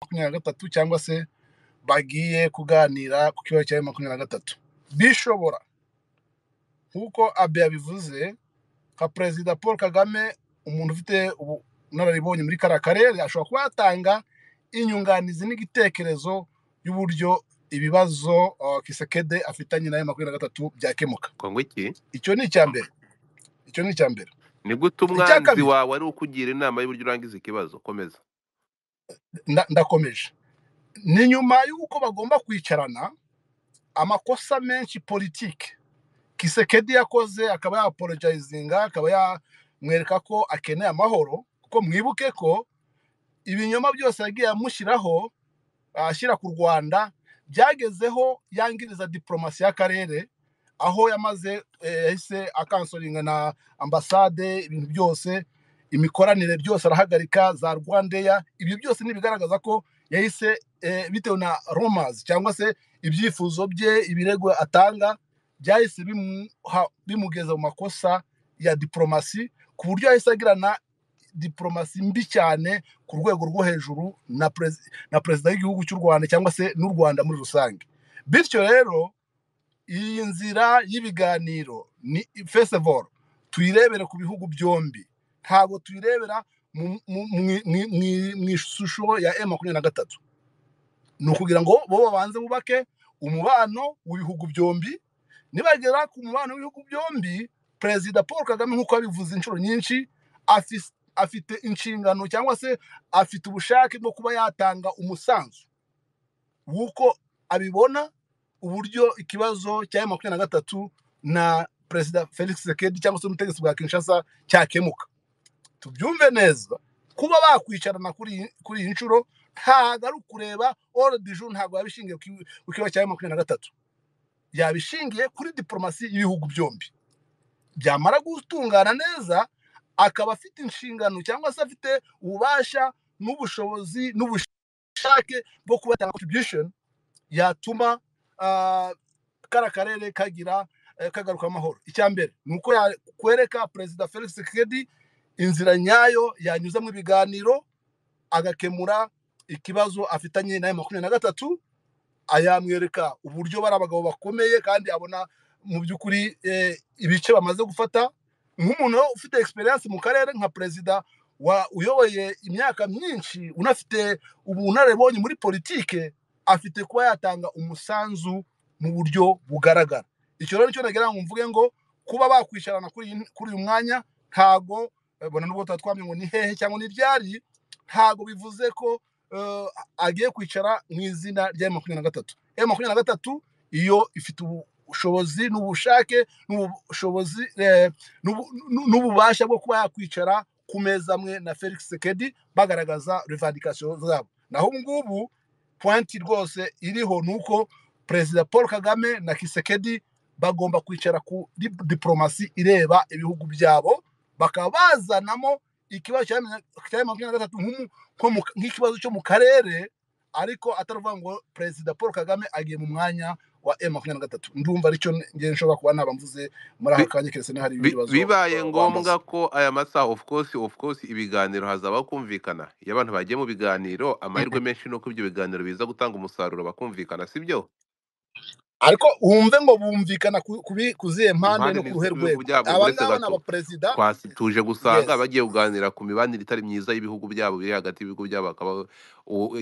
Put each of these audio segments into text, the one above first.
makumyabiri na gatatu cyangwa se bagiye kuganira ku kibazo cya makumyabiri na gatatu bishobora nk'uko abe yabivuze nka perezida paul kagame umuntu ufite ubunararibonye muri kariya karere ashobora kuba yatanga inyunganizi n'igitekerezo y'uburyo ibibazo kisekede afitanye n'ayo makumyabiri na gatatu byakemuka ngo iki icyo ni icya mbere icyo ni icya mbere ni gute umwanzi wawe ari ukugira inama y'uburyo urangiza ikibazo komeza ndakomeje ni nyuma y'uko bagomba kwicarana amakosa menshi politike kisekedi yakoze akaba yaporojayizinga akaba yamwereka ko akeneye amahoro kuko mwibuke ko ibinyoma byose yagiye amushyiraho ashyira ku rwanda byagezeho yangiriza diporomasi y'akarere aho yamaze yahise akansoringa na ambasade ibintu byose imikoranire byose arahagarika za rwandeya ibyo byose ntibigaragaza ko yahise bitewe na romazi cyangwa se ibyifuzo bye ibirego atanga byahise bimugeza mu makosa ya diporomasi ku buryo yahise agirana diporomasi mbi cyane ku rwego rwo hejuru na perezida w'igihugu cy'u rwanda cyangwa se n'u rwanda muri rusange bityo rero iyi nzira y'ibiganiro ni fesevoro tuyirebere ku bihugu byombi ntabwo tuyirebera mu ishusho ya e makumyabiri na gatatu ni ukugira ngo bo babanze bubake umubano w'ibihugu byombi nibagera ku mubano w'ibihugu byombi perezida paul kagame nk'uko yabivuze inshuro nyinshi afite inshingano cyangwa se afite ubushake bwo kuba yatanga umusanzu w'uko abibona uburyo ikibazo cya makumyabiri na gatatu na perezida felix sekedi cyangwa se ubutegetsi bwa kinshasa cyakemuka tubyumve neza kuba bakwicarana kuri iyi nshuro ntabwo ari ukureba orodiju ntabwo yabishingiye ku kibazo cya makumyabiri na gatatu yabishingiye kuri diporomasi y'ibihugu byombi byamara gutungana neza akaba afite inshingano cyangwa se afite ububasha n'ubushobozi n'ubushake bwo kuba yatanga contribution yatuma kariya karere kagira kagaruka amahoro icya mbere ni uko yakwereka perezida felix kedi inzira nyayo yanyuze mu biganiro agakemura ikibazo afitanye na makumyabiri na gatatu ayamwereka uburyo bari abagabo bakomeye kandi abona mu by'ukuri ibice bamaze gufata nk'umuntu ufite egisperiyanse mu karere nka perezida uyoboye imyaka myinshi unafite ubunararibonye muri politike afite kuba yatanga umusanzu mu buryo bugaragara icyo rero nicyo nagira ngo mvuge ngo kuba bakwicarana kuri uyu mwanya ntago bona nubwo tuba twamenya ngo ni hehe cyangwa ni ryari ntago bivuze ko agiye kwicara mu izina rya makumyabiri na gatatu makumyabiri na gatatu iyo ifite ubushobozi n'ubushake n'ubushobozi n'ububasha bwo kuba yakwicara ku meza amwe na felix sekedi bagaragaza revandikasiyo zabo naho ubu ngubu pointi rwose iriho ni uko perezida paul kagame na kisekedi bagomba kwicara ku diporomasi ireba ibihugu byabo bakaba bazanamo ikibazo cya makumyabiri na gatatu nk'ikibazo cyo mu karere ariko ataravuga ngo perezida paul kagame agiye mu mwanya wa e makumyabiri na gatatu ndumva aricyo ngende nshobora kuba naba mvuze muri aka kanya keretse niba hari ibibazo bibaye ngombwa ko aya masaha of course of course ibiganiro hazabaho kumvikana iyo abantu bagiye mu biganiro amahirwe menshi ni uko ibyo biganiro biza gutanga umusaruro bakumvikana si byo ariko wumve ngo bumvikana ku zihe mpande no ku ruhe rwego aba ngaba ni abaperezida tuje gusanga bagiye kuganira ku mibanire itari myiza y'ibihugu byabo biri hagati y'ibihugu byabo bakaba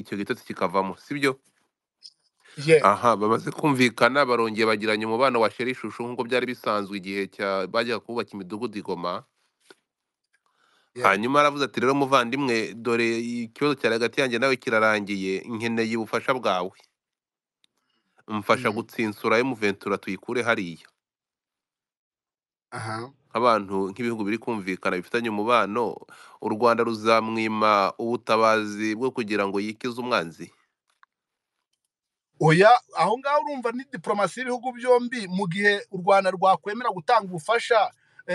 icyo gitotsi kikavamo si byo aha bamaze kumvikana barongeye bagiranye umubano wa sheri ishusho nk'uko byari bisanzwe igihe bajyaga kubaka imidugudu igoma hanyuma aravuze ati rero muvandimwe dore ikibazo cyari hagati yanjye nawe kirarangiye nkeneye ubufasha bwawe mufasha gutsinsura y'umuventura tuyikure hariya nk'abantu nk'ibihugu biri kumvikana bifitanye umubano u rwanda ruzamwima ubutabazi bwo kugira ngo yikize umwanzi oya aho ngaho urumva ni diporomasi y'ibihugu byombi mu gihe u rwanda rwakwemera gutanga ubufasha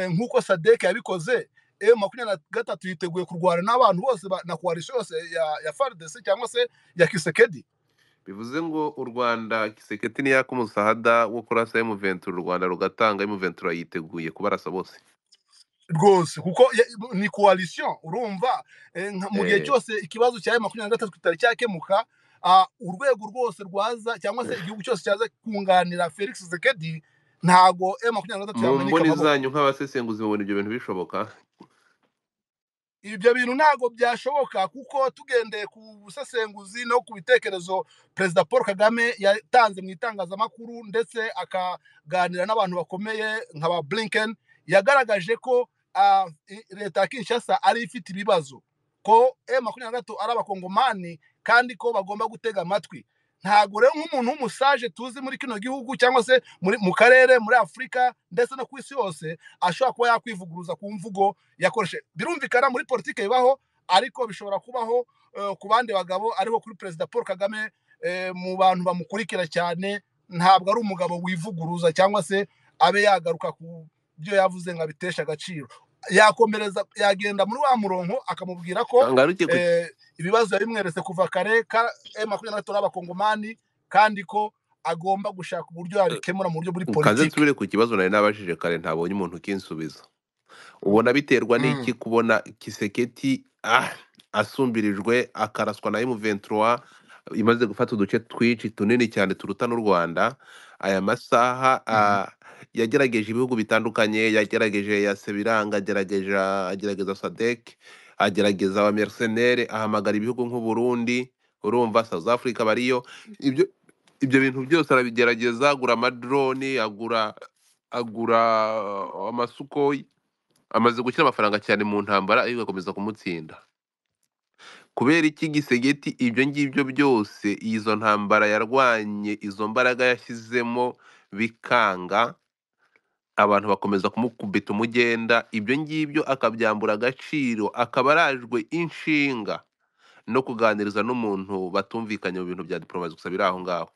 nk'uko sadeke yabikoze e makumyabiri na gatatu yiteguye kurwana n'abantu bose na koalisiyo yose ya faridesi cyangwa se ya kisekedi bivuze ngo u rwanda kiseketi niyaka umusahada wo kurasa y'umuventura u rwanda rugatanga y'umuventura yiteguye kubarasa bose rwose kuko ni koalisiyo urumva mu gihe cyose ikibazo cya makumyabiri na gatatu kitari cyakemuka urwego rwose rwaza cyangwa se igihugu cyose cyaza kunganira felix zekedi ntabwo e makumyabiri na gatatu yaboneka mu mboni zanyu nk'abasesenguzi mubona ibyo bintu bishoboka ibyo bintu ntabwo byashoboka kuko tugendeye ku busesenguzi no ku bitekerezo perezida paul kagame yatanze mu itangazamakuru ndetse akaganira n'abantu bakomeye nka ba blinken yagaragaje ko leta ya kinshasa ari ifite ibibazo ko e makumyabiri na gatatu ari abakongomani kandi ko bagomba gutega amatwi ntabwo rero nk'umuntu w'umusaje tuzi muri kino gihugu cyangwa se mu karere muri afurika ndetse no ku isi yose ashobora kuba yakwivuguruza ku mvugo yakoreshe birumvikana muri politiki bibaho ariko bishobora kubaho ku bandi bagabo ariko kuri perezida paul kagame mu bantu bamukurikira cyane ntabwo ari umugabo wivuguruza cyangwa se abe yagaruka ku byo yavuze ngo abiteshe agaciro yakomereza yagenda muri wa murongo akamubwira ko ibibazo yabimweretse kuva kare ka makumyabiri na gatatu n'abakongomani kandi ko agomba gushaka uburyo yabikemura mu buryo buri politiki nsubire ku kibazo nari nabajije kare ntabonye umuntu ukinsubiza ubona biterwa n'iki kubona kiseketi asumbirijwe akaraswa na emuventura imaze gufata uduce twinshi tunini cyane turuta n'u rwanda aya masaha yagerageje ibihugu bitandukanye yagerageje ya sebiranga agerageza sadeke agerageza aba meriseneri ahamagara ibihugu nk'uburundi urumva south africa bariyo ibyo ibyo bintu byose arabigerageza agura amadroni agura agura amasukoyi amaze gushyira amafaranga cyane mu ntambara ariko agakomeza kumutsinda kubera iki gisegeti ibyo ngibyo byose izo ntambara yarwanye izo mbaraga yashyizemo bikanga abantu bakomeza kumukubita umugenda ibyo ngibyo akabyambura agaciro akaba arajwe inshinga no kuganiriza n'umuntu batumvikanye mu bintu bya diporomasi gusa biri aho ngaho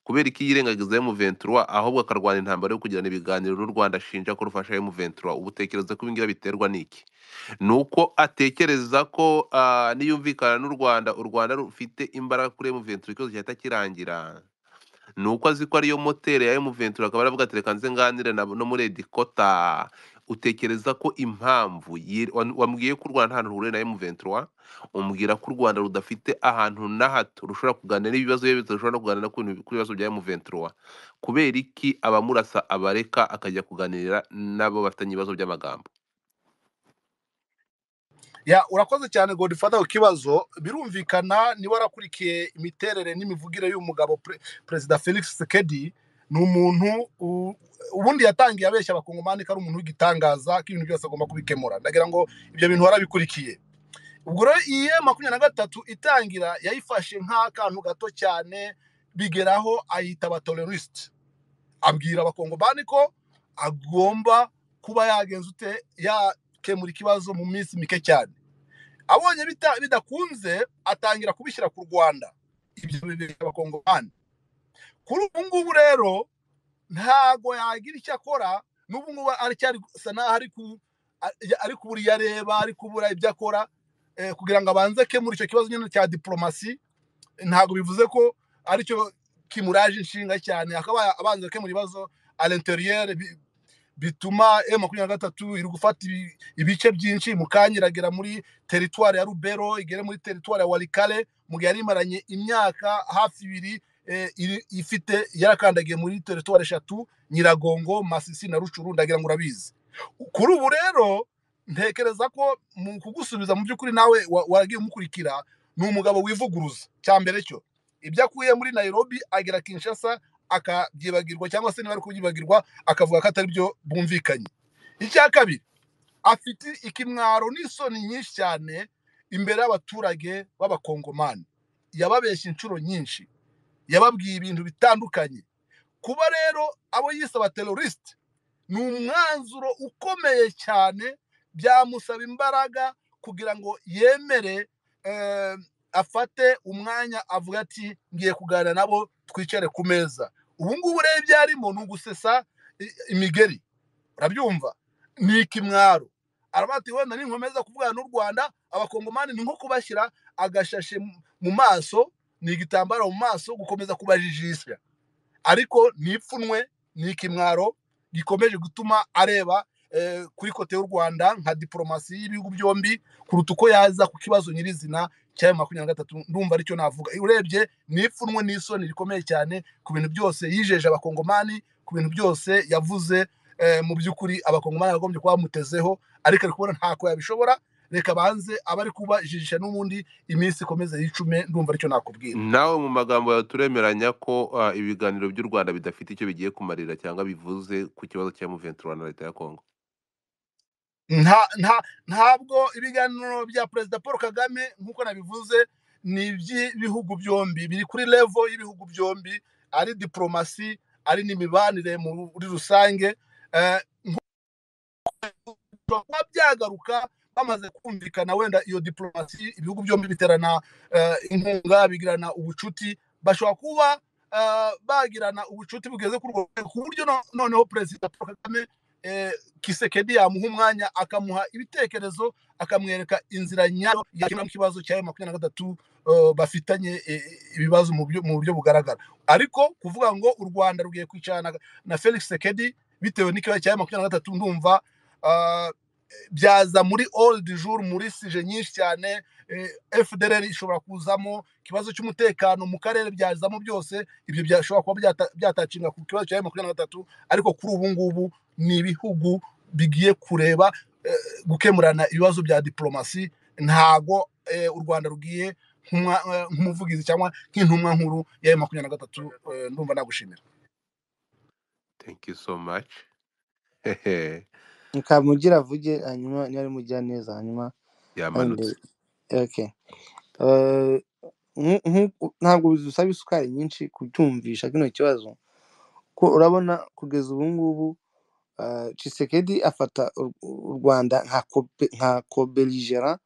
kubera iki yirengagiza emuventura ahubwo akarwana intambara yo kugirana ibiganiro n'u rwanda ashinja ko rufasha emuventura ubu utekereza ko ibingira biterwa n'iki ni uko atekereza ko niyumvikana n'u rwanda u rwanda rufite imbaraga kuri emuventura ikibazo cyahita kirangira ni uko azi ko ariyo moteri ya emuventura akaba aravuga ati reka nze nganire no muri edikota utekereza ko impamvu wambwiye ko u rwanda nta hantu ruhuriye na emuventura umbwira ko u rwanda rudafite ahantu na hato rushobora kuganira n'ibibazo rushobora no kuganira ku bibazo bya emuventura kubera iki abamurasa abareka akajya kuganira n'abo bafitanye ibibazo by'amagambo urakoze cyane ngo dufate ku kibazo birumvikana niba warakurikiye imiterere n'imivugire y'umugabo perezida felix sekedi ni umuntu ubundi yatangiye abeshya abakongomani ko ari umuntu w'igitangaza ko ibintu byose agomba kubikemura ndagira ngo ibyo bintu warabikurikiye ubwo rero iyi makumyabiri na gatatu itangira yayifashe nk'akantu gato cyane bigeraho ayita abatorerisite abwira abakongomani ko agomba kuba yagenza ute yakemura ikibazo mu minsi mike cyane abonye bidakunze atangira kubishyira ku rwanda ibyo bibeshya abakongomani kuri ubu ngubu rero ntabwo yagira icyo akora n'ubu ngubu arasa n'aho ari kubura iyo areba ari kubura ibyo akora kugira ngo abanze akemure icyo kibazo nyine cya diporomasi ntabwo bivuze ko aricyo kimuraje inshinga cyane akaba abanza akemura ibibazo arenteriyeri bituma e makumyabiri na gatatu iri gufata ibice byinshi mukanya iragera muri teritwari ya rubero igera muri teritwari ya warikare mu gihe yari imaranye imyaka hafi ibiri ifite yarakandagiye muri teritwari eshatu nyiragongo masisi na rucuru ndagira ngo urabizi kuri ubu rero ntekereza ko mu kugusubiza mu by'ukuri nawe waragiye umukurikira ni umugabo wivuguruza cya mbere cyo ibyo akuye muri nayirobi agera kinshasa akabyibagirwa cyangwa se niba ari kubyibagirwa akavuga ko atari byo bumvikanye icya kabiri afite ikimwaro n'isoni nyinshi cyane imbere y'abaturage b'abakongomani yababeshya inshuro nyinshi yababwiye ibintu bitandukanye kuba rero abo yisaba terorisite ni umwanzuro ukomeye cyane byamusaba imbaraga kugira ngo yemere afate umwanya avuga ati ngiye kuganira nabo twicare ku meza ubu ngubu rero ibyo arimo ni ugusesa imigeri urabyumva ni ikimwaro aravuga ati wenda ninkomeza kuvugana n'u rwanda abakongomani ni nko kubashyira agashashe mu maso ni igitambaro mu maso gukomeza kubajijisha ariko ni ipfunwe ni ikimwaro gikomeje gutuma areba kuri kote y'u rwanda nka diporomasi y'ibihugu byombi kuruta uko yaza ku kibazo nyirizina cya makumyabiri na gatatu ndumva aricyo navuga urebye ni ipfunwe n'isoni rikomeye cyane ku bintu byose yijeje abakongomani ku bintu byose yavuze mu by'ukuri abakongomani bagombye kuba bamutezeho ariko ari kubona ntako yabishobora reka banze abari kubajijisha n'ubundi iminsi ikomeze y'icume ndumva aricyo nakubwira nawe mu magambo yawe turemeranya ko ibiganiro by'u rwanda bidafite icyo bigiye kumarira cyangwa bivuze ku kibazo cya muventura na leta ya kongo ntabwo ibiganiro bya perezida paul kagame nk'uko nabivuze ni iby'ibihugu byombi biri kuri revo y'ibihugu byombi ari diporomasi ari n'imibanire muri rusange kuba byagaruka bamaze kumvikana wenda iyo diporomasi ibihugu byombi biterana inkunga bigirana ubucuti bashobora kuba bagirana ubucuti bugeze ku rwego ku buryo noneho perezida paul kagame kisekedi yamuha umwanya akamuha ibitekerezo akamwereka inzira nyayo yakemuramo ikibazo cya makumyabiri na gatatu bafitanye ibibazo mu buryo bugaragara ariko kuvuga ngo u rwanda rugiye kwicarana na felix sekedi bitewe n'ikibazo cya makumyabiri na gatatu ndumva byaza muri oldi jour muri sije nyinshi cyane fdr ishobora kuzamo ikibazo cy'umutekano mu karere byazamo byose ibyo byashobora kuba byatakinga ku kibazo cya makumyabiri na gatatu ariko kuri ubu ngubu ni ibihugu bigiye kureba gukemurana ibibazo bya diporomasi ntago u rwanda rugiye nk'umuvugizi cyangwa nk'intumwa nkuru ya makumyabiri na gatatu ndumva nagushimira thank you so much nkamugira avuge hanyuma niba ari mujya neza hanyuma yamanutse ntabwo bidusaba isukari nyinshi kutumvisha kino kibazo ko urabona kugeza ubu ngubu cisekedi afata u rwanda nka kobeligera